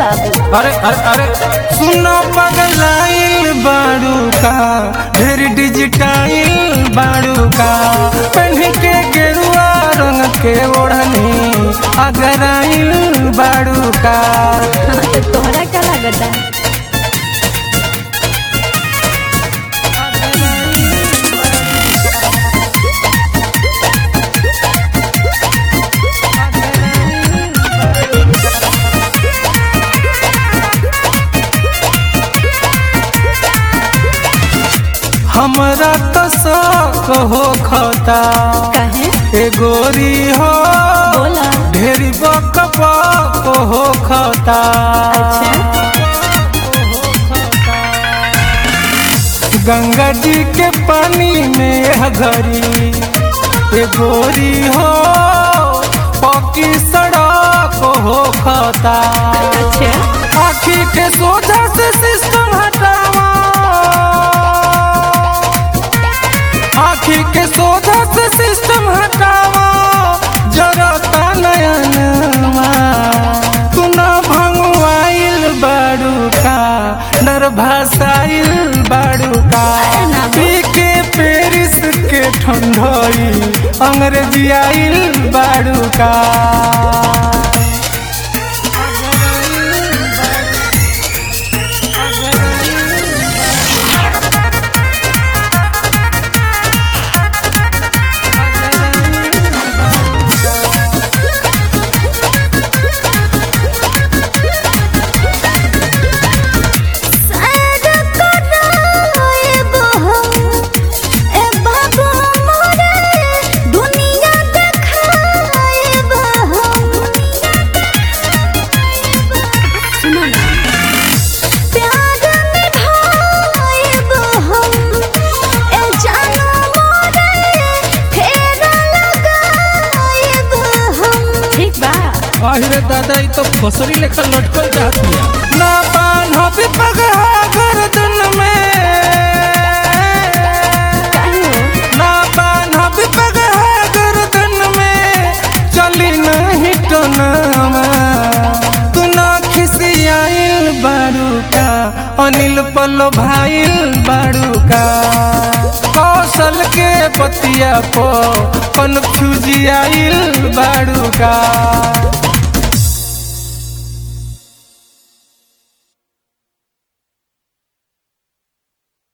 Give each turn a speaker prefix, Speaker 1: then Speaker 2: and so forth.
Speaker 1: बाबू
Speaker 2: अरे अरे अरे सुनो पगलाइल बाड़ू का ढेर डिजिटाइल बाड़ू का पहन के गेरुआ रंग के ओढ़नी अगराइल बाड़ू का
Speaker 1: हाँ, तो तोहरा क्या लागता
Speaker 2: हमरा तो शौक हो खता
Speaker 1: काहे
Speaker 2: ए गोरी हो
Speaker 1: बोला
Speaker 2: ढेरी बक बक हो खता
Speaker 1: अच्छा
Speaker 2: गंगा जी के पानी में हगरी ए गोरी हो पक्की सड़क हो खता
Speaker 1: अच्छा
Speaker 2: आखी के सोझा से सिस्टम हटावा आखी के सोझा से सिस्टम हटावा जरता नयनवा तू ना भंगवाइल बाड़ू का डर भाषाइल बाड़ू का पी के पेरिस के ठंडोई अंग्रेजी आइल बाड़ू का
Speaker 1: ठीक बा
Speaker 2: अरे दादा ई तो फसरी लेखा लटकल जात बिया ना बान्ह भी पगहा गर्दन में
Speaker 1: काहे हो?
Speaker 2: ना बान्ह भी पगहा गर्दन में चली नहीं टनमा तू ना खिसियाइल बारू का अनिल पल्लो भाइल बारू का कौशल के बतिया पो कन्फ्यूजियाइल बारू का